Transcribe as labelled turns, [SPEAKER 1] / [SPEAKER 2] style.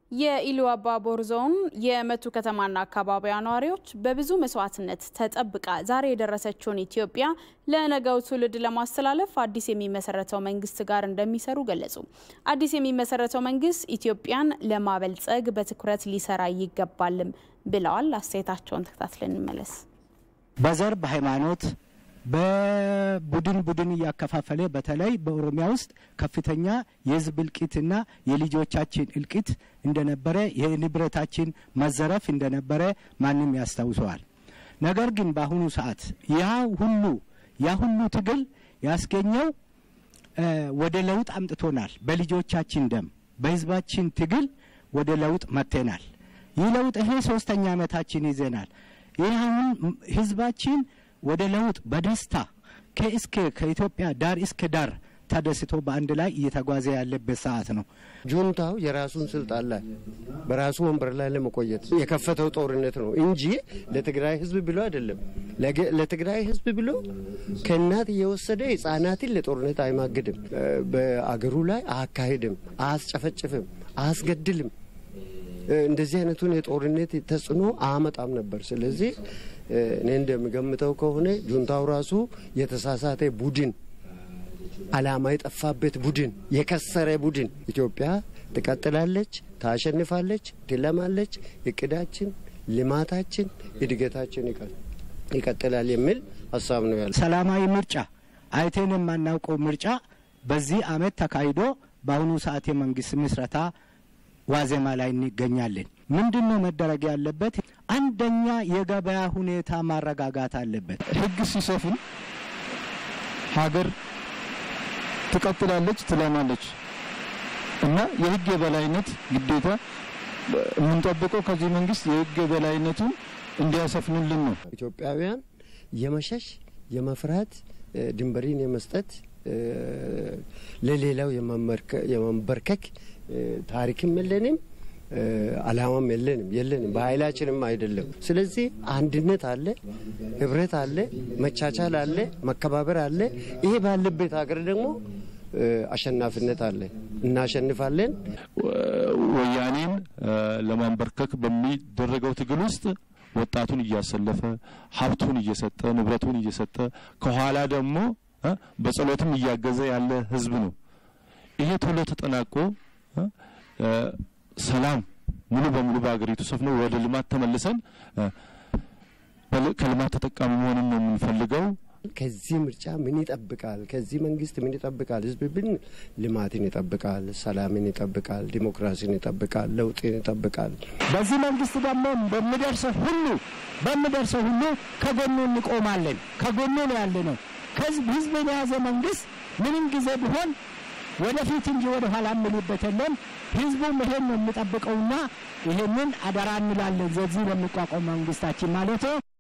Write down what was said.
[SPEAKER 1] የኢሉ አባቦር ዞን የመቱ ከተማና አካባቢዋ ነዋሪዎች በብዙ መስዋዕትነት ተጠብቃ ዛሬ የደረሰችውን ኢትዮጵያ ለነገው ትውልድ ለማስተላለፍ አዲስ የሚመሰረተው መንግስት ጋር እንደሚሰሩ ገለጹ። አዲስ የሚመሰረተው መንግስት ኢትዮጵያን ለማበልጸግ በትኩረት ሊሰራ ይገባልም ብለዋል። አስተያየታቸውን ተከታትለን እንመለስ።
[SPEAKER 2] በዘር በሃይማኖት በቡድን ቡድን እያከፋፈለ በተለይ በኦሮሚያ ውስጥ ከፍተኛ የህዝብ እልቂትና የልጆቻችን እልቂት እንደነበረ የንብረታችን መዘረፍ እንደነበረ ማንም ያስታውሰዋል። ነገር ግን በአሁኑ ሰዓት ያ ሁሉ ያ ሁሉ ትግል ያስገኘው ወደ ለውጥ አምጥቶናል። በልጆቻችን ደም በህዝባችን ትግል ወደ ለውጥ መጥተናል። ይህ ለውጥ ይሄ ሶስተኛ ዓመታችን ይዘናል። ይህ አሁን ህዝባችን ወደ ለውጥ በደስታ ከእስከ ከኢትዮጵያ ዳር እስከ ዳር ተደስቶ በአንድ ላይ እየተጓዘ ያለበት ሰዓት ነው።
[SPEAKER 3] ጁንታው የራሱን ስልጣን ላይ በራሱ ወንበር ላይ ለመቆየት የከፈተው ጦርነት ነው እንጂ ለትግራይ ህዝብ ብሎ አይደለም። ለትግራይ ህዝብ ብሎ ከእናት እየወሰደ ህጻናትን ለጦርነት አይማግድም። በአገሩ ላይ አያካሂድም፣ አያስጨፈጭፍም፣ አያስገድልም። እንደዚህ አይነቱን የጦርነት ተጽዕኖ አያመጣም ነበር። ስለዚህ እኔ እንደሚገምተው ከሆነ ጁንታው ራሱ የተሳሳተ ቡድን፣ አላማ የጠፋበት ቡድን፣ የከሰረ ቡድን። ኢትዮጵያ ትቀጥላለች፣ ታሸንፋለች፣ ትለማለች። እቅዳችን፣ ልማታችን፣ እድገታችን ይቀጥላል የሚል ሀሳብ ነው ያለ።
[SPEAKER 2] ሰላማዊ ምርጫ አይቴን የማናውቀው ምርጫ በዚህ አመት ተካሂዶ በአሁኑ ሰዓት የመንግስት ምስረታ ዋዜማ ላይ እንገኛለን። ምንድን ነው መደረግ ያለበት? አንደኛ የገበያ ሁኔታ ማረጋጋት አለበት።
[SPEAKER 4] ህግ ሲሰፍን ሀገር ትቀጥላለች፣ ትለማለች እና የህግ የበላይነት ግዴታ የምንጠብቀው ከዚህ መንግስት የህግ የበላይነቱን እንዲያሰፍንልን ነው።
[SPEAKER 3] ኢትዮጵያውያን የመሸሽ የመፍራት ድንበሪን የመስጠት ለሌላው የመንበርከክ ታሪክም የለንም፣ አላማም የለንም የለንም በኃይላችንም አይደለም። ስለዚህ አንድነት አለ፣ ህብረት አለ፣ መቻቻል አለ፣ መከባበር አለ። ይሄ ባለበት ሀገር ደግሞ አሸናፊነት አለ። እናሸንፋለን።
[SPEAKER 4] ወያኔን ለማንበርከክ በሚደረገው ትግል ውስጥ ወጣቱን እያሰለፈ ሀብቱን እየሰጠ ንብረቱን እየሰጠ ከኋላ ደግሞ በጸሎትም እያገዘ ያለ ህዝብ ነው። ይሄ ቶሎ ተጠናቆ ሰላም ሙሉ በሙሉ በሀገሪቱ ሰፍኖ ወደ ልማት ተመልሰን ከልማት ተጠቃሚ መሆንን ነው የምንፈልገው።
[SPEAKER 3] ከዚህ ምርጫ ምን ይጠብቃል? ከዚህ መንግስት ምን ይጠብቃል? ህዝብ ብን ልማትን ይጠብቃል፣ ሰላምን ይጠብቃል፣ ዲሞክራሲን ይጠብቃል፣ ለውጥን ይጠብቃል።
[SPEAKER 2] በዚህ መንግስት ደግሞ በሚደርሰው ሁሉ በሚደርሰው ሁሉ ከጎኑ እንቆማለን። ከጎኑ ነው ያለ ነው። ከህዝብ ህዝብን የያዘ መንግስት ምንም ጊዜ ቢሆን ወደፊት እንጂ ወደ ኋላ የምልበት የለም። ህዝቡም ይሄን ነው የሚጠብቀውና ይሄንን አደራ እንላለን። ዘዚህ ለሚቋቋም መንግስታችን ማለት ነው።